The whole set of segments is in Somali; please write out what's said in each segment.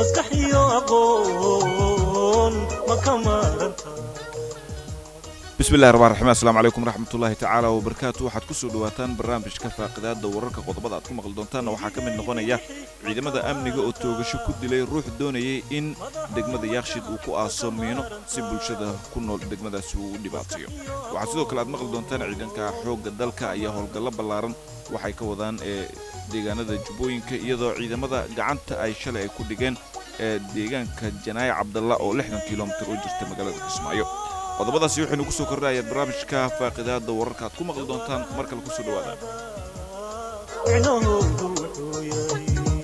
maskax iyo aqoon ma ka maaranta bismillahi raxmaan raxiim assalaamu calaykum waraxmatullaahi tacaala wabarakaatu waxaad ku soo dhawaataan barnaamijka faaqidaada wararka qodobada aad ku maqli doontaanna waxaa ka mid noqonaya ciidamada amniga oo toogasho ku dilay ruux doonayay in degmada yaakshid uu ku aaso miino si bulshada ku nool degmadaasi uu u dhibaatayo waxaa sidoo kale aad maqli doontaan ciidanka xoogga dalka ayaa howlgallo ballaaran waxay ka wadaan ee deegaanada jubbooyinka iyadoo ciidamada gacanta ay shalay ay ku dhigeen ee deegaanka janaaye cabdalla oo lixdan kilomitir u jirta magaalada kismaayo qodobadaasi waxaynu ku soo kordhayaad barnaamijka faaqidaada wararka aad ku maqli doontaan mar kale kusoo dhawaada micnahoodu wuxuu yahay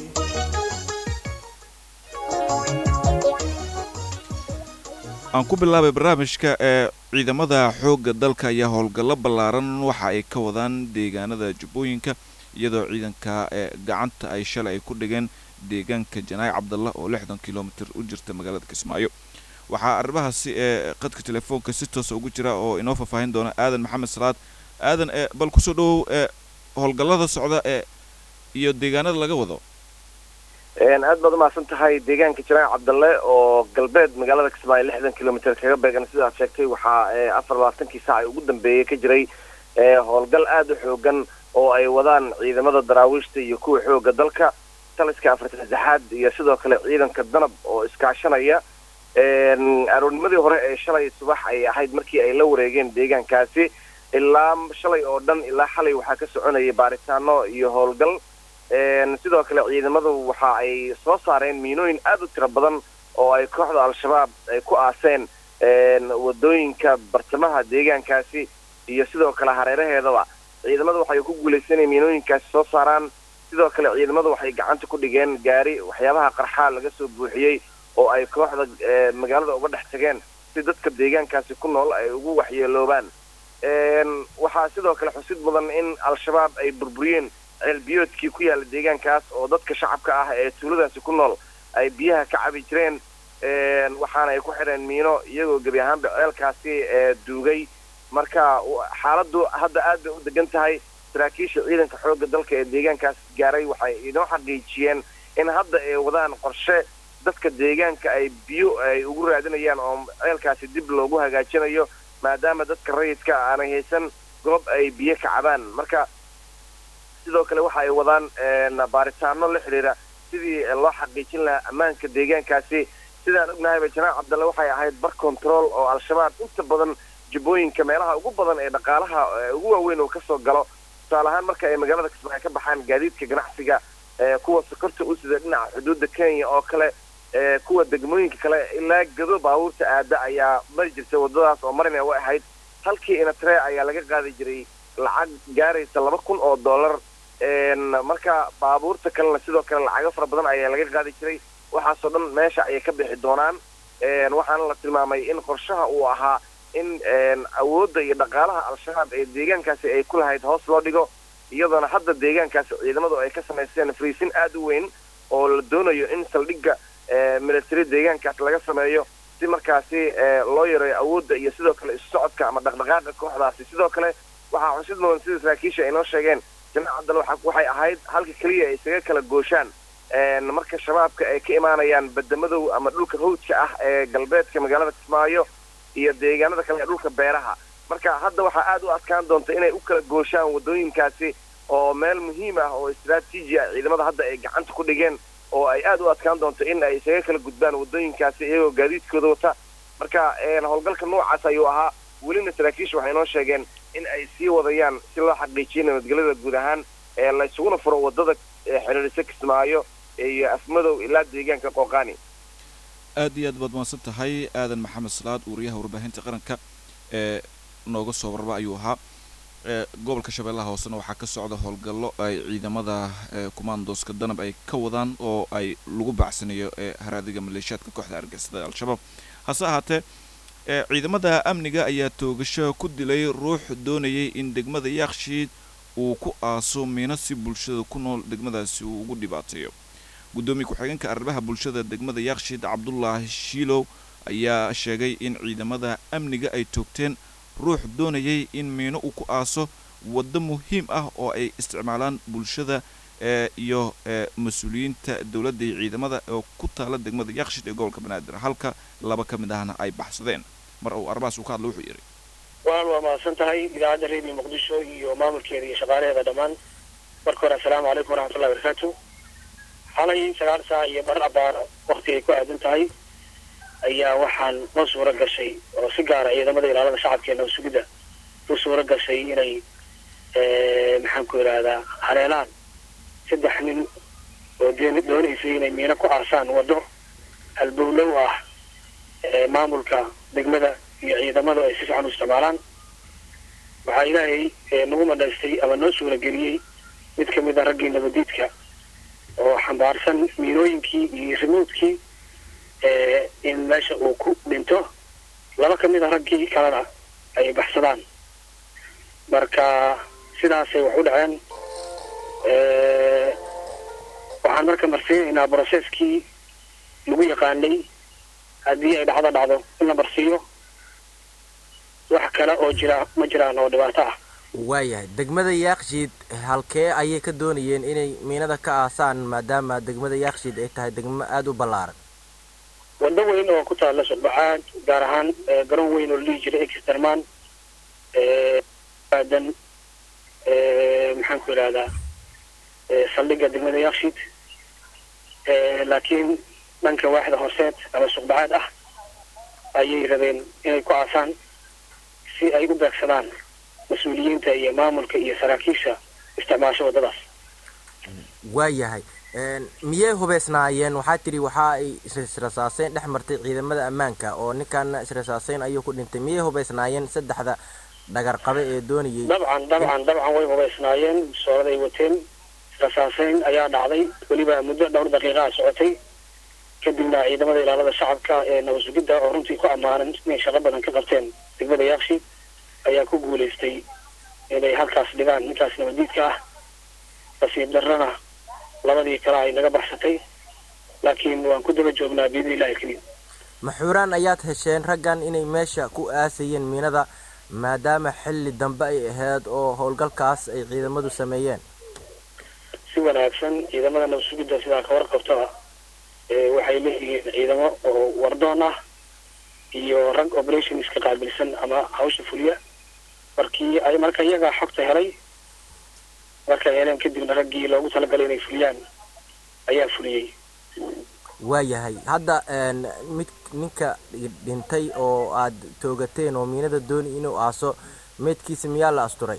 aan ku bilaabay barnaamijka ee ciidamada xoogga dalka ayaa howlgallo ballaaran waxa ay ka wadaan deegaanada jubbooyinka iyadoo ciidanka ee gacanta ay shalay ay ku dhigeen deegaanka janaaye cabdalla oo lixdan kilomitir u jirta magaalada kismaayo waxaa arrimahaasi ee qadka telefoonka si toosa ugu jira oo inoo faahfaahin doona aadan maxamed salaad aadan ee bal kusoo dhawow ee howlgallada socda ee iyo deegaanada laga wado aad baad umahadsan tahay deegaanka janaac cabdalle oo galbeed magaalada kismaayo lixdan kilomitr kaga beegan sidaad sheegtay waxaa afar labaatankii saac ugu dambeeyey ka jiray howlgal aada u xoogan oo ay wadaan ciidamada daraawiishta iyo kuwa xooga dalka taliska afartan saxaad iyo sidoo kale ciidanka danab oo iskaashanaya aroornimadii hore ee shalay subax ay ahayd markii ay la wareegeen deegaankaasi ilaa shalay oo dhan ilaa xalay waxaa ka soconayay baaritaano iyo howlgal sidoo kale ciidamadu waxa ay soo saareen miinooyin aada u tiro badan oo ay kooxda al-shabaab ay ku aaseen wadooyinka bartamaha deegaankaasi iyo sidoo kale hareeraheedaba ciidamadu waxay ku guulaysaneen miinooyinkaasi soo saaraan sidoo kale ciidamadu waxay gacanta ku dhigeen gaari waxyaabaha qarxaa laga soo buuxiyey oo ay kooxda magaalada uga dhex tageen si dadka deegaankaasi ku nool ay ugu waxyeeloobaan waxaa sidoo kale xusid mudan in al-shabaab ay burburiyeen ceelbiyoodkii ku yaala deegaankaas oo dadka shacabka ah ee tuuladaasi ku nool ay biyaha ka cabi jireen waxaana ay ku xidheen miino iyagoo gebi ahaanba ceelkaasi duugay marka xaaladdu hadda aad bay u degan tahay saraakiisha ciidanka xoogga dalka ee deegaankaas gaaray waxay inoo xaqiijiyeen in hadda ay wadaan qorshe dadka deegaanka ay biyo ay ugu raadinayaan oo ceelkaasi dib loogu hagaajinayo maadaama dadka rayidka aanay haysan goob ay biyo ka cabaan marka sidoo kale waxa ay wadaan baaritaano la xidhiira sidii loo xaqiijin lahaa ammaanka deegaankaasi sidaan ognahayba janaac cabdalle waxay ahayd bar control oo al-shabaab inta badan jubbooyinka meelaha ugu badan ee dhaqaalaha ugu waaweyn uu kasoo galo tusaale ahaan marka ay magaalada kismaayo ka baxaan gaadiidka ganacsiga kuwa sokorta u sida dhinaca xuduudda kenya oo kale kuwa degmooyinka kale ilaa gado baabuurta aada ayaa mari jirtay wadadaas oo marina way ahayd halkii inatree ayaa laga qaadi jiray lacag gaaraysa laba kun oo dollar marka baabuurta kalena sidoo kale lacago fara badan ayaa laga qaadi jiray waxaasoo dhan meesha ayay ka bixi doonaan waxaana la tilmaamay in qorshaha uu ahaa in awoodda iyo dhaqaalaha al-shabaab ee deegaankaasi ay ku lahayd hoos loo dhigo iyadoona hadda deegaankaasi ciidamadu ay ka samaysteen friisin aada u weyn oo la doonayo in saldhigga military deegaankaas laga sameeyo si markaasi loo yareeyo awoodda iyo sidoo kale isu socodka ama dhaqdhaqaaqa kooxdaasi sidoo kale waxaa xusid mudan sida saraakiisha ay noo sheegeen janaac cabdal waxay ahayd halka keliya ay isaga kala gooshaan marka shabaabka ay ka imaanayaan badamadow ama dhulka hawdka ah ee galbeedka magaalada kismaayo iyo deegaanada kale ee dhulka beeraha marka hadda waxaa aada u adkaan doonta inay u kala gooshaan wadooyinkaasi oo meel muhiim ah oo istraatiiji ah ciidamada hadda ay gacanta ku dhigeen oo ay aada u adkaan doonto in ay isaga kala gudbaan wadooyinkaasi iyagoo gaadiidkooda wata marka howlgalka noocaas ayuu ahaa welina saraakiisha waxay noo sheegeen in ay sii wadayaan si loo xaqiijiyo nabadgelyada guud ahaan ee la isuguna furo wadada xiriirisa kismaayo iyo afmadow ilaa deegaanka qooqaani aad iyo aad baad mahadsan tahay aadan maxamed salaad wariyaha warbaahinta qaranka ee nooga soo warba ayuu ahaa gobolka shabeellaha hoosena waxaa ka socda howlgallo ay ciidamada kumaandooska danab ay ka wadaan oo ay lagu bacsanayo ee haraadiga maleeshiyaadka kooxda argeysatada al-shabaab hase ahaatee ciidamada amniga ayaa toogasho ku dilay ruux doonayay in degmada yaakshiid uu ku aaso miino si bulshada ku nool degmadaasi uu ugu dhibaateeyo guddoomiye ku-xigeenka arrimaha bulshada degmada yaakshiid cabdulaahi shiilow ayaa sheegay in ciidamada amniga ay toogteen ruux doonayay in miino uu ku aaso waddo muhiim ah oo ay isticmaalaan bulshada ee iyo ee mas-uuliyiinta dowladda iyo ciidamada oo ku taala degmada yakshid ee gobolka banaadir halka laba ka mid ahna ay baxsadeen mar uu arrimahaas uu ka hadla wuxuu yidhi waan waa mahadsan tahay idaacadda redio muqdisho iyo maamulkeeda iyo shaqaalaheeda dhammaan marka hore assalaamu calaykum waraxmatullahi wabarakaatu xalay sagaal saac iyo bar abaar wakti ay ku aadan tahay ayaa waxaan noo suuro gashay oo si gaara ciidamada ilaalada shacabkeena oo sugidda u suuro gashay inay maxaan ku yidhaahdaa haleelaan saddex nin oo deen doonaysay inay miino ku aasaan waddo halbowlow ah maamulka degmada iyo ciidamadu ay si fiican u isticmaalaan waxaa ilaahay nagu madhaystay ama noo suurageliyey mid ka mid a raggii nabadiidka oo xambaarsan miinooyinkii iyo rimuudkii in meesha uu ku dhinto laba ka mid a raggii kalena ay baxsadaan marka sidaasay wax u dhaceen waxaan marka marsiinaynaa brocesskii lagu yaqaanay haddii ay dhacdo dhacdo in la marsiiyo wax kale oo jira ma jiraan oo dhibaato ah waayahay degmada yaakshiid halkee ayay ka doonayeen inay miinada ka aasaan maadaama degmada yaakshiid ay tahay degmo aada u ballaaran waddo weyn oo ku taalla sodbacaad gaar ahaan garoon weyn oo la dhihi jiray exterman aadan maxaan ku idhahdaa saldhigga degmada yaakshiid laakiin dhanka waaxda horseed ama suqbacaad ah ayay rabeen inay ku aasaan si ay u beegsadaan mas-uuliyiinta iyo maamulka iyo saraakiisha isticmaasho waddadaas waayahay miyay hubeysnaayeen waxaa tidhi waxa ay israsaaseyn dhex martay ciidamada ammaanka oo ninkaana israsaaseyn ayuu ku dhintay miyay hubeysnaayeen saddexda dhagar qabe ee doonayay dabcan dabcan dabcan way hubeysnaayeen sooladay wateen israsaaseyn ayaa dhacday weliba muddo dhowr daqiiqaa socotay kadibna ciidamada ilaalada shacabka ee nabasugidda oo runtii ku ammaanan inay shaqo badan ka qabteen degmada yaakshi ayaa ku guulaystay inay halkaas dhigaan ninkaas nabadiidka ah nasiib darrana labadii kale ay naga baxsatay laakiin waan ku daba joognaa biidni illahi alkariim maxuuraan ayaad hesheen raggan inay meesha ku aasayeen miinada maadaama xilli dambe ay ahayd oo howlgalkaas ay ciidamadu sameeyeen si wanaagsan ciidamada nabasugidda sidaa ka warqabtaba waxay leeyihiin ciidamo oo wardoon ah iyo rag operationska qaabilsan ama hawsha fuliya markii ay marka iyagaa xogta helay markay heleen kadibna raggii loogu talagalay inay fuliyaan ayaa fuliyey waayahay hadda mid ninka dhintay oo aad toogateen oo miinada dooni inuu aaso meydkiisa miyaa la asturay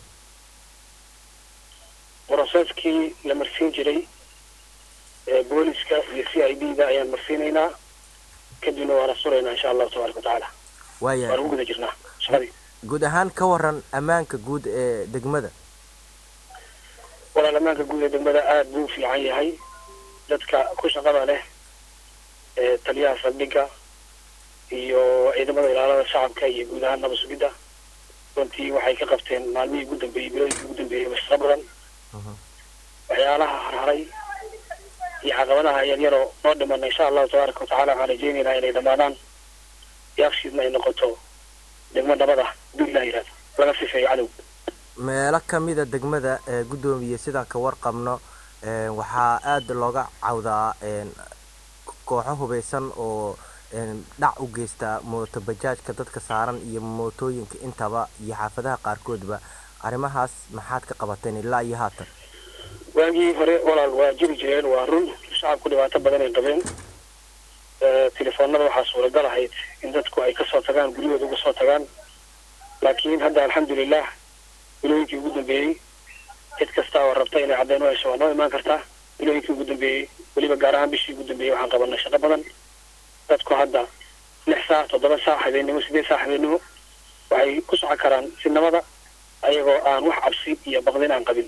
broseskii la marsiin jiray booliska iyo c i d da ayaan marsiinaynaa kadibna waan asturaynaa insha allahu tabaaraka watacaala waan waayahay ugu guda jirnaa shaqadii guud ahaan ka waran ammaanka guud ee degmada walaal ammaanka guud ee degmada aada buu u fiican yahay dadka ku shaqada leh ee taliyaha saldhigga iyo ciidamada ilaalada shacabka iyo guud ahaan nabad sugidda runtii waxay ka qabteen maalmihii ugu dambeeyey bilooyinkii ugu dambeeyey bashaqo badan waxyaalaha harharay iyo caqabadaha yaryaroo noo dhimana insha allahu tabaaraka watacaala waxaan rajeynaynaa inay dhammaadaan yaaqshiidna ay noqoto degmo nabad ah hadduu ilah yihahdo laga sifeeyo cadow meelo ka mida degmada ee guddoomiye sidaan ka warqabno ee, waxaa aada looga cawdaa een, kooxo hubeysan oo een, dhac u geysta mooto bajaajka dadka saaran iyo mootooyinka intaba iyo xaafadaha qaarkoodba arrimahaas maxaad ka qabateen ilaa iyo haatan waagii hore walaal waa jiri jireen waa run shacabku dhibaato badan ay qabeen Eh, telefoonada waxaa suuragal ahayd in dadku ay kasoo tagaan guryahooda uga soo tagaan laakiin hadda alxamdulilah bilooyinkii ugu dambeeyey cid kasta oo rabta inay caddeyn u hesho waa noo imaan kartaa bilooyinkii ugu dambeeyey weliba gaar ahaan bishii ugu dambeeyey waxaan qabanay shaqo badan dadku hadda lix saac toddoba saac habeennimo sideed saac habeennimo waxay ku socon karaan si nabada ayagoo aan wax cabsi iyo baqdin aan qabin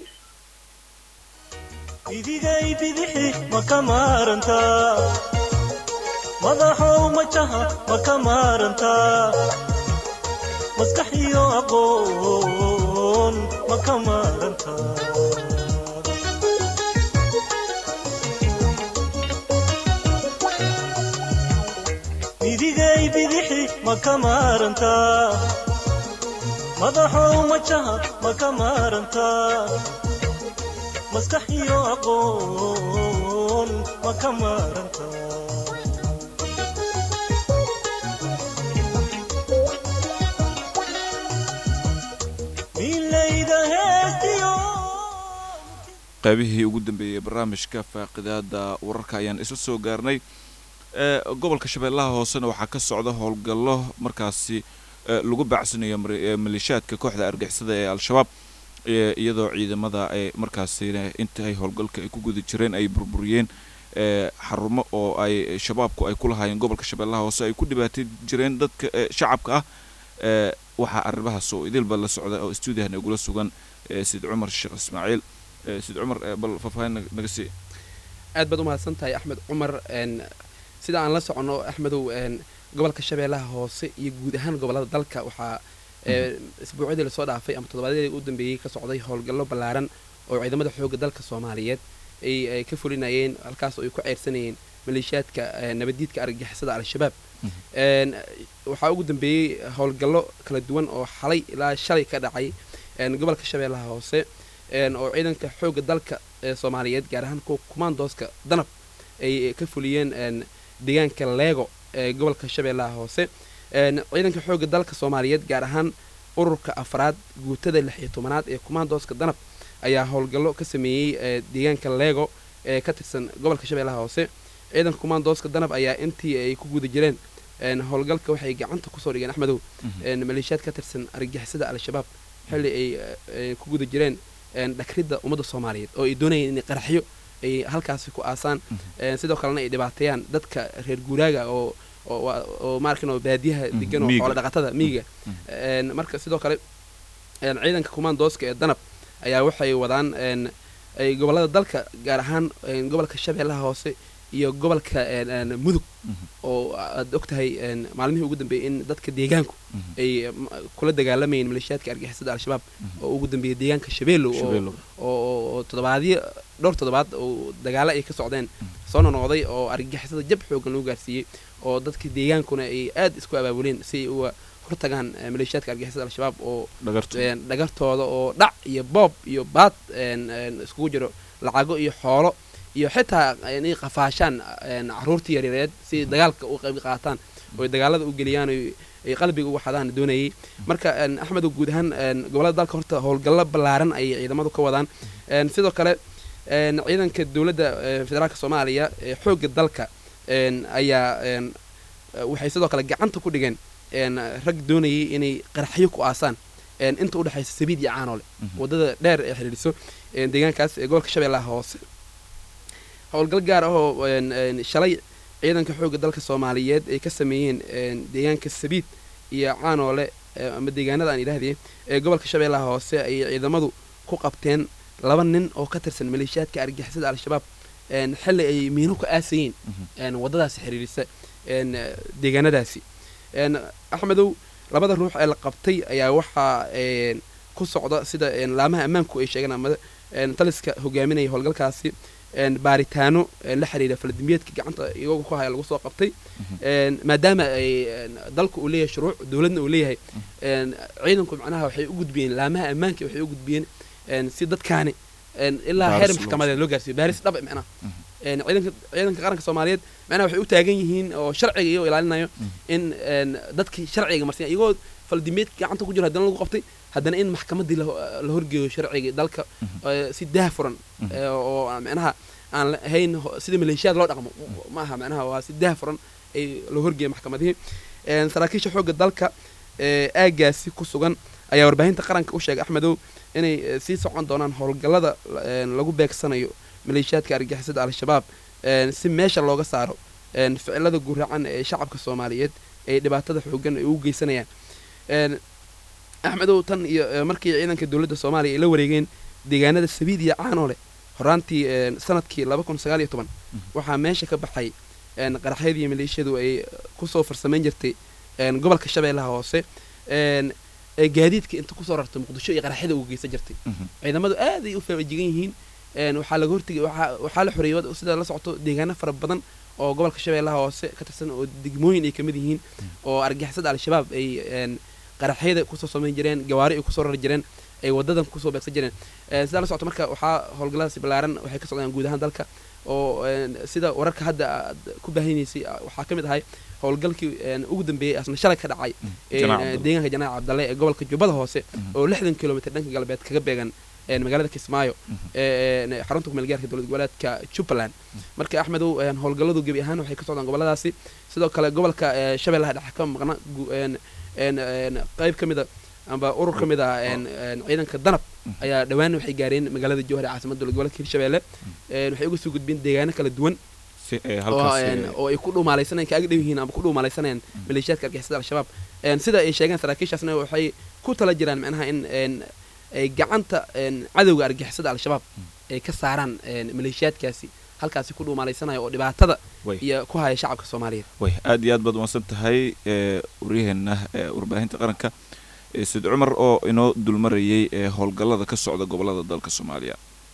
idigay bidixi ma ka maarantaa madaxow majaha ma ka maarantaa maskax iyo aqoon ma ka maarantaa idigay bidixi ma ka maarantaa madaxow majaha ma ka maarantaa maskax iyo aqoon ma ka maaranta milayda heestiyo qaybihii ugu dambeeyey barnaamijka faaqidaada wararka ayaan isla soo gaarnay ee gobolka shabeellaha hoosena waxaa ka socda howlgallo markaasi ee lagu bacsanayo mar- ee maleeshiyaadka kooxda argixisada ee al-shabaab ee iyadoo ciidamada ay markaasina inta ay howlgalka ay ku guda jireen ay burburiyeen ee xarumo oo ay shabaabku ay ku lahaayeen gobolka shabeellaha hoose ay ku dhibaatay jireen dadka ee shacabka ah ee waxaa arrimahaas oo idilba la socda oo stuudiyaha nagula sugan ee sid cumar sheekh ismaaciil ee sid cumar ee bal faahfaahin nag- naga sii aad baad u mahadsan tahay axmed cumar een, sida aan la soconno axmedow een, gobolka shabeellaha hoose iyo guud ahaan gobollada dalka waxaa ee, isbuucyadii lasoo dhaafay ama toddobaadyadii u dambeeyey ka socday howlgallo ballaaran oo ciidamada xoogga dalka soomaaliyeed ay ay ka fulinayeen halkaas oo ay ku ceyrsanayeen maleeshiyaadka ee, nabaddiidka argagixisada al-shabaab een, waxaa ugu dambeeyey howlgallo kala duwan oo xalay ilaa shalay ka dhacay een, gobolka shabeellaha hoose een, oo ciidanka xoogga dalka ee soomaaliyeed gaar ahaan kuwa kumaandooska danab ay ka fuliyeen een, deegaanka leego ee gobolka shabeellaha hoose een, ciidanka xoogga dalka soomaaliyeed gaar ahaan ururka afraad guutada lix iyo tobanaad ee kumaandooska danab ayaa howlgallo ka sameeyey ee, deegaanka leego ee ka tirsan gobolka shabeellaha hoose ciidanka kumaandooska danab ayaa intii ay ku guda jireen een, howlgalka waxay gacanta kusoo dhigeen axmedow een, maleeshiyaad ka tirsan argagixisada al-shabaab xilli ay eh, ku guda jireen een, dhakridda ummadda soomaaliyeed oo ay doonayeen inay qaraxyo ay halkaasi ku aasaan een, sidoo kalena ay dhibaateeyaan dadka reer guuraaga oo oo waa- oo maarkin oo baadiyaha Mhm, degan oo miyiga. xoolo dhaqatada miyiga een, marka sidoo kale een, ciidanka kumaandooska ee danab ayaa waxay wadaan een, ay gobollada dalka gaar ahaan een, gobolka shabeellaha hoose iyo gobolka een, een, mudug oo aad ogtahay een, maalmihii ugu dambeeyey in dadka deegaanku ay m- kula dagaalamayeen maleeshiyaadka argixisada al-shabaab oo ugu dambeeyey deegaanka shabeellow oo shabeello oo oo- oo toddobaadyo dhowr toddobaad oo dagaalo ay ka socdeen soo nonoqday oo argagixisada jab xoogan lagu gaarsiiyey oo dadka deegaankuna ay aad isku abaabuleen si ay uga hortagaan eh, maleeshiyaadka argagixisada al-shabaab oo dhagartu een, dhagartooda oo dhac iyo boob iyo baad een, een, iskugu jiro lacago iyo xoolo iyo xitaa inay qafaashaan een, caruurtii yaryareed si dagaalka u qayb qaataan oo ay dagaalada u geliyaan oo ay qalbiga ugu xadaan doonayay marka een, axmedow guud ahaan een, gobollada dalka horta howlgallo ballaaran ayay ciidamadu ka wadaan een, sidoo kale een, ciidanka dowladda eh, federaalka soomaaliya ee xoogga dalka een, ayaa een, eh, waxay sidoo kale gacanta ku dhigeen een, rag doonayay inay qaraxyo ku aasaan een, inta udhexaysa sabiid iyo caanole wadada dheer ee xidhiidhiso een, deegaankaas ee gobolka shabeellaha hoose howlgal gaar ah oo een, een, shalay ciidanka xoogga dalka soomaaliyeed ay ka sameeyeen een, deegaanka sabiid iyo caanoole ee, ama deegaanada aan idhaahdee ee gobolka shabeellaha hoose ayay ciidamadu ku qabteen laba nin oo ka tirsan maleeshiyaadka argixisada al-shabaab een, xilli ay miino ku aasayeen een, waddadaasi xidhiidhisa een, eh, deegaanadaasi een, axmedow labada ruux ee la qabtay ayaa waxaa een, ku socda sida een, laamaha ammaanku ay sheegeen ama een, taliska hogaaminaya howlgalkaasi een, baaritaano een, la xiriira faladimbiyeedka gacanta iyagu ku haya lagu soo qabtay een, maadaama ay een, dalku uu leeyahay shuruuc dowladna uu leeyahay een, ciidanku macnaha waxay u gudbiyeen laamaha ammaanka waxay u gudbiyeen een, si dadkaani een, ilaa Baaris heer loo maxkamadeed loo gaarsiiyo baaris dhab macnaha een, ciidanka ciidanka qaranka soomaaliyeed macnaha waxay u taagan yihiin oo sharciga iyagoo ilaalinayo in een, dadkii sharciga marsiya iyagoo faldimbeedka gacanta ku jiro haddana lagu qabtay haddana in maxkamadii la la horgeeyo sharciga dalka ee, si daah furan ee, oo aan macnaha aan la- ahayn ho- sida maleeshiyaad loo dhaqmo ma aha macnaha waa si daah furan ay la horgeeyo maxkamadihii Een, saraakiisha xoogga dalka ee aagaasi ku sugan ayaa warbaahinta qaranka u sheegay axmedow inay eh, sii socon doonaan howlgallada een, lagu beegsanayo maleeshiyaadka argixisada al-shabaab een, si meesha looga saaro een, ficilada guracan ee shacabka soomaaliyeed ee dhibaatada xoogan ay u geysanayaan een, axmedow tan iyo eh, markii ciidanka dowladda soomaaliya ay la wareegeen deegaanada sabiid iyo caanoole horaantii een, sanadkii laba kun sagaal iyo toban waxaa meesha ka baxay een, qaraxyadii maleeshiyadu ay kusoo farsamayn jirtay een, gobolka shabeellaha hoose een, ee gaadiidka inta kusoo rartay muqdisho iyo qaraxyada uga geysan jirtay ciidamadu aad ay u faajigan yihiin een, waxaa laga hortegay waxaa waxaa la xoreeyay wad- sida la socoto deegaano fara badan oo gobolka shabeellaha hoose ka tirsan oo degmooyin ay kamid yihiin oo argixisada al-shabaab ay een, qaraxyada kusoo samayn jireen gawaari ay kusoo rari jireen ay wadadan kusoo beegsan jireen sidaa la socota marka waxaa howlgalladaasi ballaaran waxay ka socdaan guud ahaan dalka oo sida wararka hadda aad ku baahinaysay waxaa ka mid ahay howlgalkii ugu dambeeyey asna shalay ka dhacay deegaanka janaac cabdalle ee gobolka jubbada hoose oo lixdan kilomitr dhanka galbeed kaga beegan magaalada kismaayo xarunta kumeelgaarka dowlad goboleedka jubbaland marka axmedow howlgalladu gebi ahaan waxay ka socdaan goboladaasi sidoo kale gobolka shabeellaha dhexe ka maqna qayb ka mida amba urur ka mid ah ciidanka danab ayaa dhowaan waxay gaareen magaalada jowhar ee caasimada dowlad goboleedka hirshabeelle waxay uga soo gudbeen deegaano kala duwan oo ay ku dhuumaalaysanayaan kaaga dhow yihiin amba ku dhuumaalaysanayaan maleeshiyaadka argixisada al-shabaab sida ay sheegeen saraakiishaasna waxay ku tala jiraan macnaha in ay gacanta cadowga argixisada al-shabaab ay ka saaraan maleeshiyaadkaasi halkaasi ku dhuumaalaysanaya oo dhibaatada iyo ku haya shacabka soomaaliyeed way aad iyo aad baad umaadsan tahay waryaheena warbaahinta qaranka said cumar oo inoo dulmarayay ee howlgallada ka socda gobolada dalka soomaaliya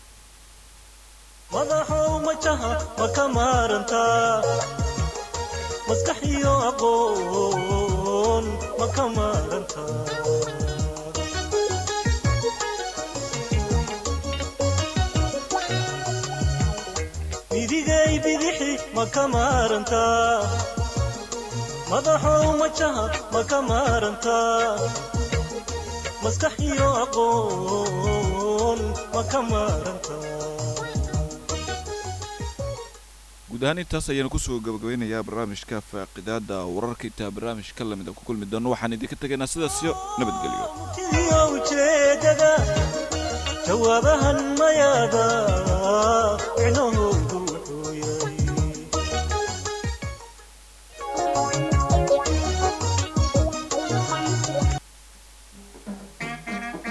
madaxow majaha ma ka maarantaa maskax iyo aqoon ma ka maarantaa midigay bidixi ma ka maarantaa madaxow majaha ma ka maarantaa maskax iyo aqoon ma ka maarantaa guud ahaan intaas ayaanu kusoo gabagabeynayaa barnaamijka faaqidaada wararka intaa barnaamijka lamid a ku kulmi doono waxaan idinka tegaynaa sidaasyo nabadgelyo iyo ujeedada jawaabahan mayaada micnuhu